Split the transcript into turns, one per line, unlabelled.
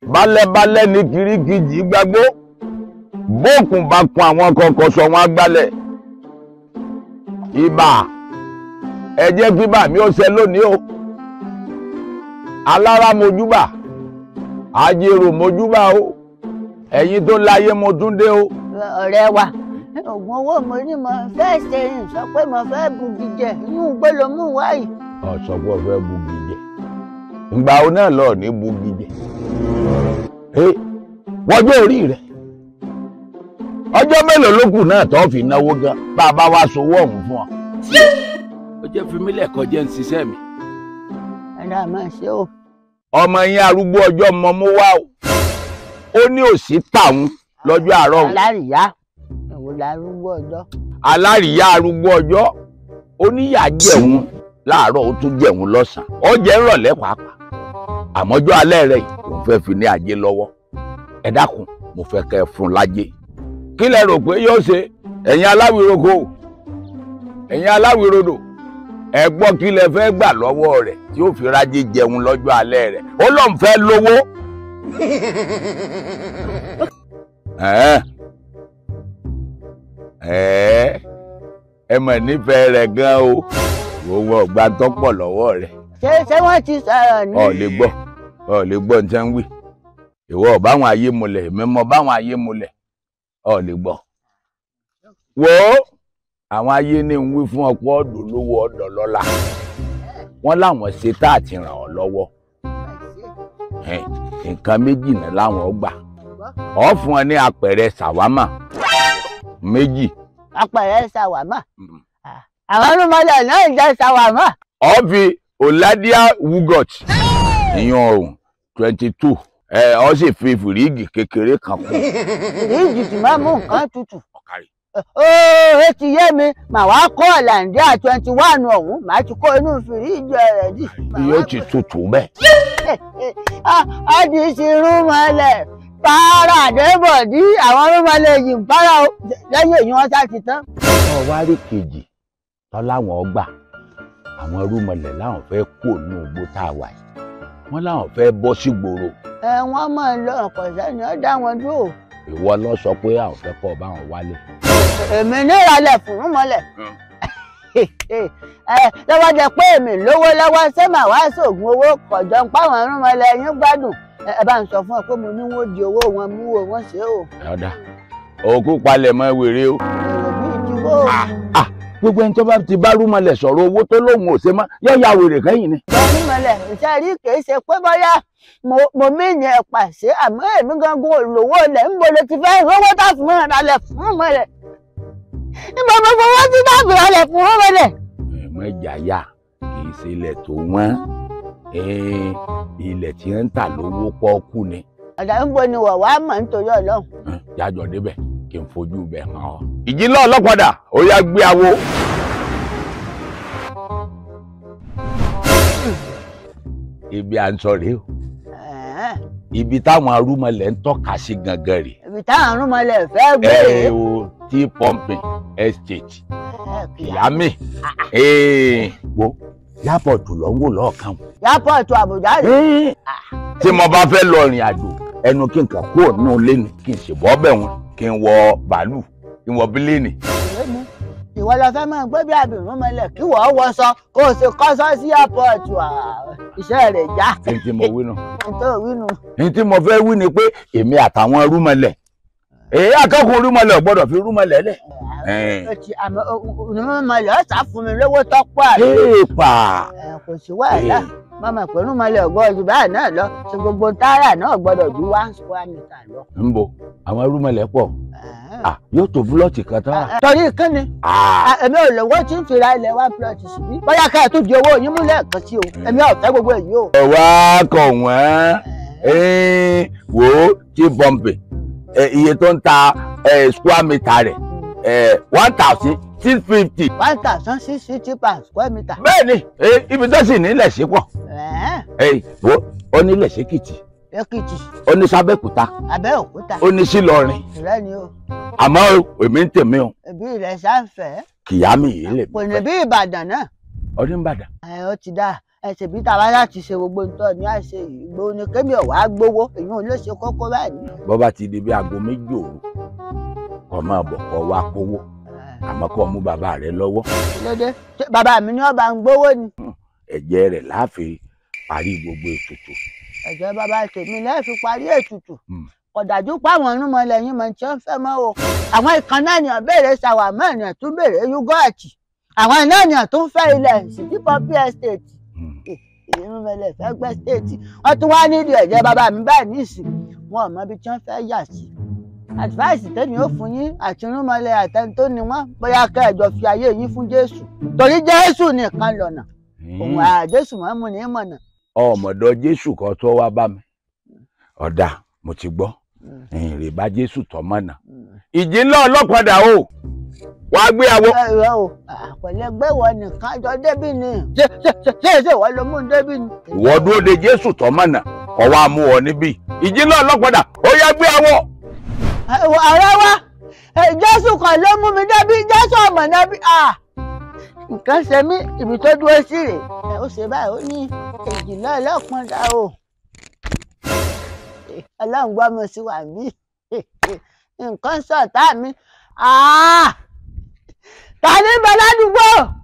bálẹ́bálẹ́ ní kirikijì gbàgbó bókun bá kun àwọn kọ̀ọ̀kan sọ wọn agbálẹ̀ ibà ẹ jẹ́ kí bà mí ó ṣe lónìí o alára mojúbà ajérò mojúbà o ẹ̀yin tó láyé mo tún dé o.
ọ̀rẹ́ wa oògùn owó mo ní mo fẹ́ ṣe ń sọ pé mo fẹ́ bugi jẹ inú igbó ló mú wáyìí.
ọ̀sọ̀ pé ọ̀fẹ́ bugi jẹ ìgbà wo náà lọ ní bugi jẹ wọ́jọ́ orí rẹ̀ ọjọ́ mélòó ló kù náà tó fi náwó gan bá a bá wá sowó ọ̀hún fún ọ. ó jẹ́ fi mí lẹ́kọ̀ọ́ jẹ́ ń ṣiṣẹ́ mi.
ẹ̀rọ àmọ́ ṣe o.
ọmọ yín arúgbó ọjọ́ mọ mú wá o ó ní òsì tàwọn lọ́jọ́ àárọ̀ òun.
alárìíyá èwo larúgbó ọjọ́.
alárìíyá arúgbó ọjọ́ ó níyà jẹun láàárọ̀ ó tún jẹun lọ́sàn-án ó jẹ́ ńrọ̀lẹ́ pàápàá àmọ́jọ́ alẹ́ rẹ̀ yìí òun fẹ́ fi ní ajé lọ́wọ́ ẹ dákun mo fẹ́ kẹ́ ẹ fún un lájé kí lẹ rò pé yóò ṣe ẹ̀yin aláwìroko ẹ̀yin aláwìrodò ẹ gbọ́ kí lẹ fẹ́ gbà lọ́wọ́ rẹ̀ tí ó fi rájé jẹun lọ́jọ́ alẹ́ rẹ̀ ó lóun fẹ́ lówó. ẹ̀ẹ́ ẹ̀ẹ́ ẹ mọ̀ nífẹ̀ẹ́ rẹ̀ gan o òun ọ̀gbà tó pọ̀ lọ́wọ́ rẹ̀.
ṣé ṣé wọ́n ti sọ̀rọ̀ ní.
ọ̀ lè gbọ́ ọ̀ lè gbọ́ ní sẹ́ń wì ìwọ báwọn ayé mulẹ̀ èmi mọ báwọn ayé mulẹ̀ ọ̀ lè gbọ́. wo àwọn ayé ní ń wí fún ọ̀pọ̀ ọ̀dọ̀ lówó ọ̀dọ̀ lọ́la wọ́n láwọn ṣe tá àti ràn ọ́ lọ́wọ́ nǹkan méjì náà láwọn gbà ọ̀ fún ọ ní apẹ̀rẹ̀ ṣàwámà méjì.
apẹ̀rẹ̀ ṣàwámà àwọn ọlọ́mọdé náà ń jẹ́ ṣàwámà.
ọ̀ fi oladia wugot ìyẹn ọ̀hún twenty two ẹ ọ sì fi fìríìgì kékeré kan kún.
fìríìgì tí máa mú nǹkan tutù. ooo ó ti yé mi màá wá kó ọ̀làǹdíà twenty one ọ̀hún màá ti kó inú fìríìgì rẹ̀ dì.
yóò ti tutù bẹ́ẹ̀.
a ti ṣe irun mọ́lẹ̀ para àdébọ̀dí àwọn rúmọlẹ̀ yìí ń para lẹ́yìn èyí wọ́n ṣáà ti tán.
ọ wá rí kejì tọ́láwọn gbà àwọn rúmọlẹ̀ láwọn fẹ́ kó ní ogbó tá a wà yìí wọ́n láwọn fẹ́ bọ́ sí gbòòrò.
ẹ wọ́n mọ̀ ń lọ ọ̀pọ̀ sẹ́ni ó dá wọn dúró.
ìwọ lọ sọ pé àwọn fẹ́ kọ́ báwọn wálé.
èmi ní ìrọ̀lẹ́ fún rúmọlẹ̀. ẹ lọ́wọ́ jẹ pé èmi lówó lọ́wọ́ ṣé màá wá sóògùn owó kọ̀jọ́ ń páwọn rúmọlẹ̀ yín gbádùn ẹ bá ń sọ fún ọ pé mo ní wọn di owó wọn mú o wọn ṣe o.
ọ̀dà òkú palẹ̀ mọ́ wèrè o.
èrò bíi ti bó.
gbogbo ẹni tó bá ti bá rúmọlẹ̀ sọ̀rọ̀ owó tó lóun ò ṣe mọ́ yóò ya wèrè kẹ́yìn ni.
rúmọlẹ̀ iṣẹ́ rí kìí ṣe pé bóyá mo mìíní ẹ̀ pàṣẹ àmọ́ èmi gangan olówó lẹ̀ ń bolo ti fẹ́ rówó tá fún mi rànlẹ̀ fún rúmọlẹ̀. níbo mo fowó sí tá fi rànlẹ̀ fún rúmọlẹ̀.
ẹ̀mọ́ ìjà yá kì í ṣe ilẹ̀ tó wọ́n ilẹ̀ tí ń tà lówó pọ́ọ́kú ni.
ọ̀dà ń bo ni wọ̀ wá mọ̀ nítorí ọlọ́run.
jájọ débẹ̀ kí n fojú bẹ̀ hàn ọ́. ìjìnlẹ̀ ọlọ́padà ó yá gbé awo. ibi à ń sọ rèé o ibi táwọn arúmọlẹ̀ ń tọ́ka sí gangan rèé.
ibi táwọn arúmọlẹ̀ fẹ́ gbé.
ẹ o tea pumping estate ìyámì wo yápọ̀tù lọ ń wò lọ́ọ̀kan.
yápọ̀tù àbújá rè.
tí mo bá fẹ́ lọ rìn àjò ẹnu kí n kàn kúrò nínú ilé ni kí n sì bọ́ bẹ̀ wọn kí n wọ bàálù kí n wọ bílíìnì.
ìwọ lọ fẹ́ máa gbé bí àbìrún mọ́lẹ̀ kí wọ́n wọṣọ kó o sì kọ́ṣọ́ sí yápọ̀tù iṣẹ́ rẹ̀ já.
ní tí mo wí nù.
ní tó wí nù.
ní tí mo fẹ́ wí ni pé èmi àtàwọn rúmọlẹ̀ èyí akẹ́kọ̀ọ́ rúmọlẹ̀ ò gbọ́dọ̀ fi rúmọlẹ̀ lẹ̀.
rúmọlẹ̀ ọ̀sà fún mi lówó tọ́pọ̀ àbí.
èèpà.
kò sí wàhálà mọ́mọ́ pé rúmọlẹ̀ ọ̀gbọ́n ju báyìí náà lọ ṣe gbogbo tààrà náà gbọ́dọ̀ ju one square meter lọ.
ń bo àwọn rúmọlẹ̀ pọ̀ yóò tó búlọ́ọ̀tì kan tán.
torí kíni èmi ò lówó tí ń fi ra ilẹ̀ one plot síbí bóyá ká ẹ̀ tó di owó yín mú lẹ́ẹ̀kan sí o èmi ò fẹ́ gbogbo èyí o.
ọ̀wá kọ̀ wọ́n wò ó tí pọ́ǹpì iye tó ń ta square meter rẹ̀ one thousand six fifty.
one thousand six fifty per square meter.
bẹ́ẹ̀ni ibi tó sì nílẹ̀ sí pọ̀ wo ó nílẹ̀ sékìtì
èkìtì
ó ní sábẹ́kúta
abẹ́òkúta
ó ní sílọrin
ìrẹ́ ni o
àmọ́ èmi ń tèmi o
ẹbí rẹ̀ sáǹfẹ́
kìyàmì yìí lè
kò ní bí ìbàdàn náà
ọdún ìbàdàn.
ẹ ó ti dá ẹsẹ̀ bí tàwa láti ṣe gbogbo nǹkan ní àṣẹ yìí gbowó ni kémi ọ̀wá gbowó èyí ò lè ṣe kókó báyìí.
bọ́ bá ti di bí aago méjì òru kó máa bọ̀ kó wá kówó àmọ́ kó mú bàbá rẹ lọ́wọ́
lóde ṣé bàbá mi ní ọba ń gbowó ni
ẹ̀jẹ̀ rẹ̀ láàfin parí gbogbo ètùtù
ẹ̀jẹ̀ bàbá tèmi lẹ́ẹ̀ fi parí ètùtù
Hmm.
ọ̀dájú páwọn ọ̀rúnmọlẹ̀ yín mọ̀ tí wọ́n fẹ́ mọ́ o àwọn ìkan náà ni béèrè ṣàwámọ́ ènìyàn tún béèrè yúgọ́ọ̀tì àwọn náà ni tún fẹ́ ilẹ̀ sídìí pọ́pì estate
Hmm.
ìrúnmọlẹ̀ fẹ́ gbẹ́ state wọ́n tún wá nídìí ẹ̀jẹ̀ bàbá mi báyìí nísìn wọn ò mọ ibi tí wọ́n fẹ́ yà sí advice tẹ́mi ó fún yín àti irúnmọlẹ̀ àtẹni tó ni wọ́n bóyá kẹjọ fi ayé yín fún jésù torí jésù nìkan lọ̀nà òun àjésù mọ́ mu ní mọ̀nà.
ọmọdọ jésù kan tó wá bá mi ọ̀dà mo ti gbọ́ ìrìn bá jésù tọ́ mọ̀nà ìjì ńlá ọlọ́padà o wàá gbé àwọ.
ẹ̀rọ o àpẹlẹgbẹ́ wọ nìkan jọ débì ni ṣé ṣé ṣé ṣé ṣé wọ́n ló mú un débì ni.
ìwọ dúró de jésù tọ́ mọ̀nà kọ́ wá mú ọ níbí ìjì ńlá ọlọ́padà ó yá gbé àwọ.
ọ̀rẹ́ wa eh, jésù kan ló mú mi débì jésù ọmọ náà bí nǹkan ṣe mí ibi tó dúró sí rè é ó ṣe báyìí ó ní èjìlá ọlọ́pàá dá o Eh, ọlọ́run gbọ́ mi sí wà mí nǹkan sọ̀tá mi Ah! ta ní bẹ ládùúgbò